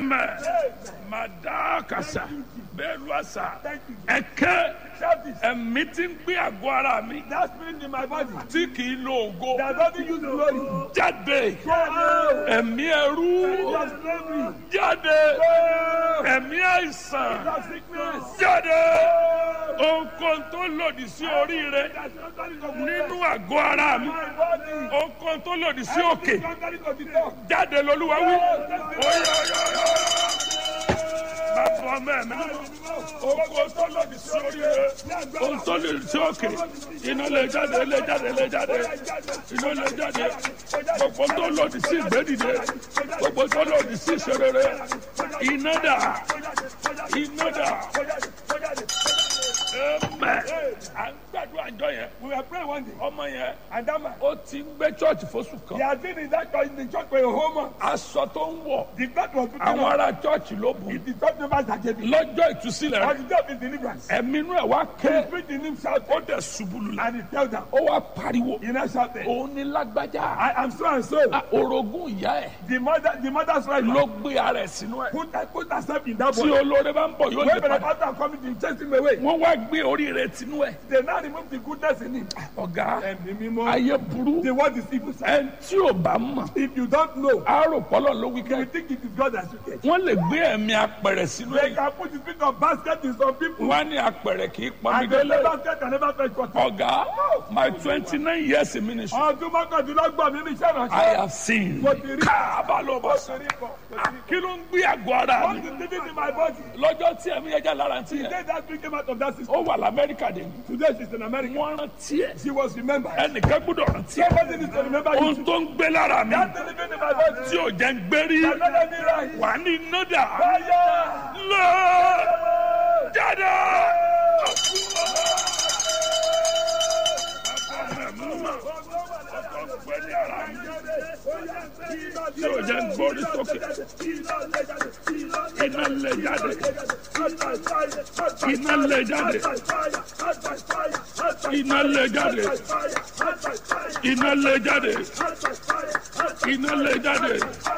amen madakasa bẹ́ẹ̀lu àṣà ẹ̀kẹ́ Shout this. ẹ̀mí tí ń gbé àgọ́ ara mi That spirit in my body tí kì í lo ògo that doesn't use glory. jáde Go away. ẹ̀mí ẹrú Your slavery. jáde Go. ẹ̀mí àìsàn Your sickness. jáde ohunkóhun tó lòdì sí oríire That's contrary to the nínú àgọ́ ara mi my body. ohunkóhun tó lòdì sí òkè Contrary to the talk. jáde lolúwa wí. Oyo, oyo, oyo. Bàbá ọmọ ẹ̀mí ohunkóhun tó lòdì sí oríire ohun tó lòdì sí òkè iná lè jáde lè jáde lè jáde iná lè jáde gbogbo tó lòdì sí ìgbédìde gbogbo tó lòdì sí ìṣerere iná dà iná dà ẹmẹ à ń gbàdúrà àjọ yẹn We were praying one day, ọmọ yẹn and that man, ó ti ń gbé church fóṣù he kan had been in that church, in the church for a whole month. aṣọ tó ń wọ̀ The God was putting àwọn on. ará church ló bù It's the church members that gave him. lọ́jọ́ ìtúsílẹ̀ On rẹ̀ the day of his deliverance, ẹ̀mí inú ẹ̀ wá he ké preached in him shouting, ó dẹ̀ ṣubú lulẹ̀ and he tell them, ó wá pariwo he now shouted, òun ní lágbájá I am so and so. Ah, orogún ìyá ẹ̀ The mother, the mother's right ló gbé ara ẹ̀ sínú ẹ̀ put, put herself in that tí boy. olóore bá ń bọ̀ yóò lè When the padà pastor coming to chase him away, wọ́n wá gbé oríire tinú ẹ̀ they now remove the goodness in him. ọ̀gá Ẹ̀mí mímọ́. ayé burú The word is evil. sir. ẹni tí ò bá mọ̀ If you don't know, àárò pọ́lọ̀ ló wí you kẹ́ will think it is God that should get. wọ́n lè gbé ẹ̀mí apẹ̀rẹ̀ sínú They ẹ̀ can put the spirit of basket in some people. wọ́n á ní apẹ̀rẹ̀ kì í pọnmi And the délé basket can never fetch water. ọ̀gá my twenty nine years in ministry Ọdún mọ́kàndínlọ́gbọ̀n mi ní iṣẹ́ I ìránṣẹ́. have seen Mo ti rí. káàbà ló bọ̀ Mo sọ ti rí bọ̀. Mo ti rí bọ̀. kí ló ń gbé àgọ́ ara What mi is living in my body? lọ́jọ́ tí ẹ̀mí ẹja lára ti yẹn Today that spirit came out of that system. ó wà lamẹ́ríkà dé Today she's in America. wọ́n rántí ẹ̀ She was remembered. ẹnìkan gbọ́dọ̀ rántí ẹ̀ Somebody needs to remember ohun you. tó ń gbé lára mi That living in my body. tí ò jẹ́ ń gbérí Another me right. wà ní nọ́dà Fire! lọ jáde. tí ò jẹ́ ń gbórí sókè iná lè jáde iná lè jáde iná lè jáde iná lè jáde iná lè jáde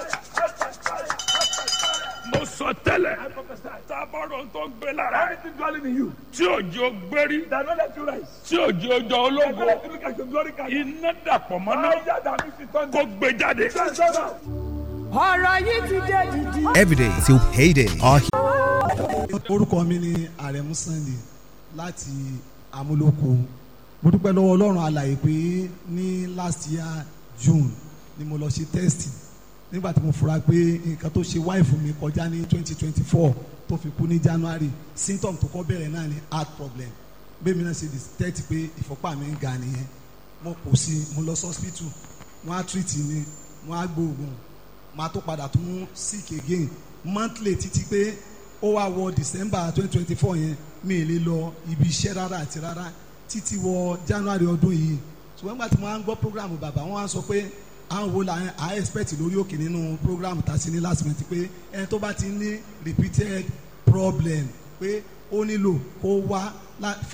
mo sọ tẹ́lẹ̀ tábọ̀rọ̀ tó gbé lára ẹ̀ Everything dwelling in you. tí òjò gbérí That not let you rise. tí òjò jọ That ológo not let you look at your glory card. iná dàpọ̀ mọ́ná Fire that makes it thunder. kó gbé jáde. Stand up. ọ̀rọ̀ yìí ti dé dìdì. Every day till payday. Our orúkọ mi ni àrẹ̀mú sunday láti amúlòkó mo dúpẹ́ lọ́wọ́ ọlọ́run alàyè pé ní last year june ni mo lọ ṣe test nígbà tí mo fura pé nǹkan tó ṣe wáìfù mi kọjá ní twenty twenty four tó fi kú ní january symptom tó kọ́ bẹ̀rẹ̀ náà ni heart problem bẹ́ẹ̀ mi náà ṣe detect pé ìfọ́pá mi ń ga nìyẹn mo kò sí mo lọ sí hospital wọ́n á treat mi wọ́n á gbóògùn máa tó padà tún sick again monthly títí pé ó wá wọ december twenty twenty four yẹn mi ì lè lọ ibi iṣẹ́ rárá àti rárá títí wọ january ọdún yìí ṣùgbọ́n nígbà tí mo máa ń gbọ́ program bàbá wọn á sọ pé àwọn wo la à expect lórí òkè nínú program tá a ṣe ní last month pé ẹni tó bá ti ní repeated problem pé ó nílò kó wá lá- fún